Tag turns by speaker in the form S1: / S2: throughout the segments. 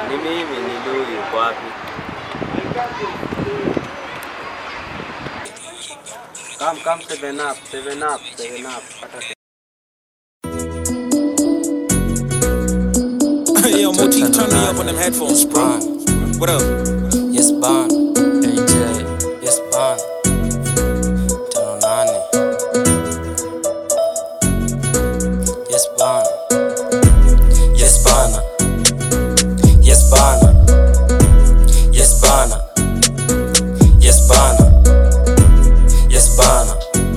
S1: Ni mimi ni Lui, uko wapi? Come, come, seven up, seven up, seven up. Pata
S2: Yo, Motif, turn me up on them headphones, bro. What up?
S3: Yes, Bond. AJ. Yes, Bond. Tano nane. Yes, Bond. Yes, Bana. Yes, Bana. Yes, Bana. Yes, Bana. Yes, Bana.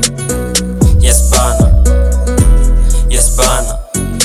S3: Yes, Bana. Yes, Bana.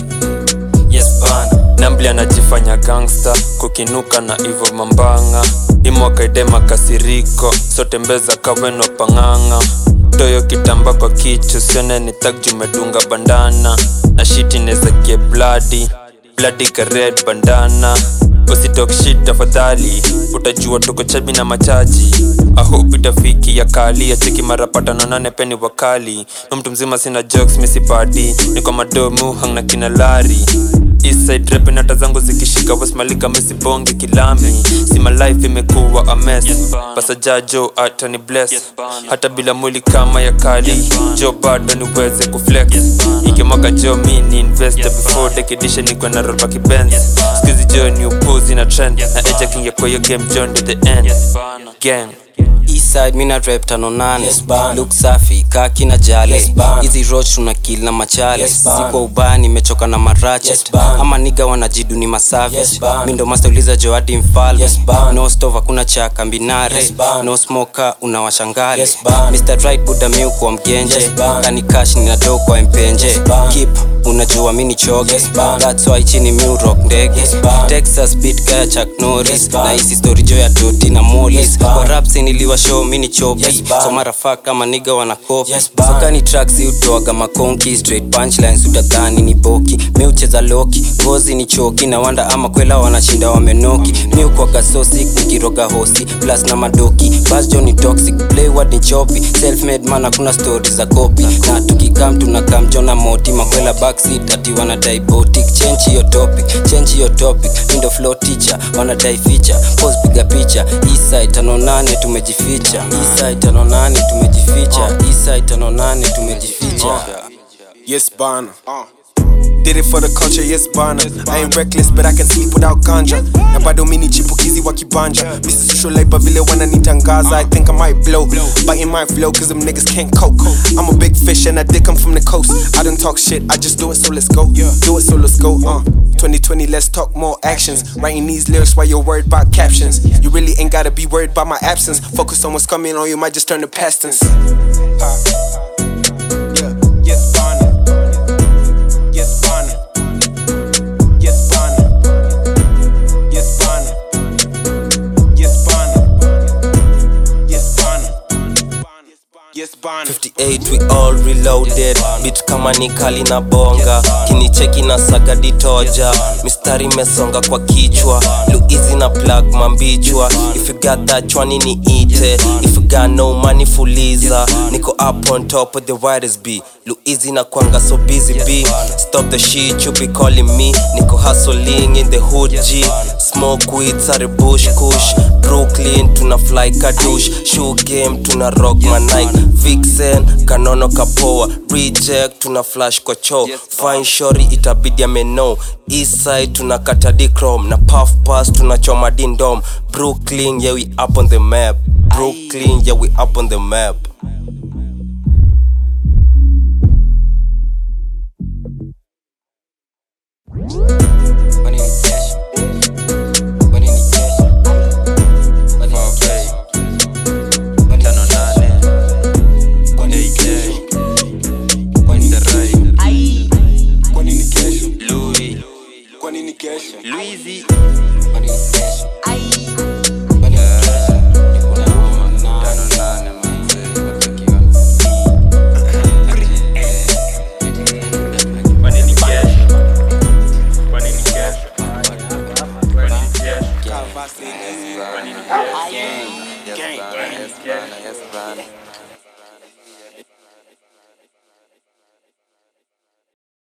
S3: Yes, Bana. Nambli anajifanya gangsta kukinuka na ivo mambanga imwakaidema kasiriko sote mbeza kaweno pang'ang'a toyo kitamba kwa kichu sione ni tak jumedunga bandana na shiti nezakie bladi bladi ka red bandana usitok shit tafadhali utajua tuko chabi na machaji ahope itafiki ya kali ya cheki mara patano nane peni wakali na mtu mzima sina jokes misipadi niko madomu hang na kina lari Eastside rap nata zangu zikishika wasmalika misibonge kilami sima life imekuwa a mess basa jajo hata ni bless hata bila mwili kama ya kali jo bado niweze kuflex ikimwaga jo mi ni investor before dekidisha nikwe na roba kibenz skizi jo ni upuzi na trend na eja kingia kwa hiyo game john to the end gang
S4: Eastside mina rap tano nane look safi kaki na jale hizi roach tuna kill na machale si kwa ubaya nimechoka na marachet ama niga wanajidu ni masavis mi ndo master uliza joadi mfalme no stove hakuna cha kambinare no smoker unawashangale Mr. Right Buddha mi kwa mgenje kani cash nina do kwa mpenje keep unajua mi ni choge that's why chini mi rock ndege Texas beat kaya Chuck Norris na hisi story jo ya Doti na Mollis kwa raps niliwa show mi ni chopi so mara fuck kama nigga wana copy so kani tracks utoaga makonki straight punchlines utadhani ni boki mi ucheza loki ngozi ni choki na wanda ama kwela wanashinda wamenoki mi ukwaga so sick nikiroga hosi plus na madoki bas jo ni toxic play what ni chopi self made man hakuna story za copy na tukikam tunakam jona moti makwela backseat ati wanadai botic change hiyo topic change hiyo topic mindo flow teacher wanadai feature pose piga picha eastside tano nane tumejificha eastside tano nane tumejificha eastside tano nane tumejificha
S2: Yes, Bana. Did it for the culture, yes bana I ain't reckless but I can sleep without ganja na bado mini chipukizi wa kibanja Mr. Social Labor vile wananitangaza I think I might blow Biting my flow cause them niggas can't cope I'm a big fish and I did come from the coast I don't talk shit, I just do it so let's go Do it so let's go, uh 2020 let's talk more actions Writing these lyrics while you're worried about captions You really ain't gotta be worried about my absence Focus on what's coming or you might just turn to past tense Yeah, yes bana Yes, Bana. Yes, Bana. Yes, Bana. Yes, Bana. Yes, Bana. Yes, Bana.
S3: 58 we all reloaded bit kama ni kali na bonga kinicheki na sagadi toja mistari mesonga kwa kichwa luizi na plug mambichwa if you got that chwani ni ite if you got no money fuliza niko up on top of the widest b luizi na kwanga so busy b stop the shit you be calling me niko hustling in the hood g smoke weed sare bush kush brooklyn tuna fly kadush shoe game tuna rock my nike vixen kanono kapoa reject tuna flash kwa cho fine shori itabidi ameno eastside tuna katadi chrome na puff pass tunachoma dindom brooklyn yeah we up on the map brooklyn yeah we up on the map
S4: Money ni cash. Money ni cash. Money ni cash. Money ni cash. Money ni cash. Money ni cash.
S2: Kwa nini kesho?
S3: Louis
S2: Kwa nini kesho?
S3: Louis
S4: Money ni cash.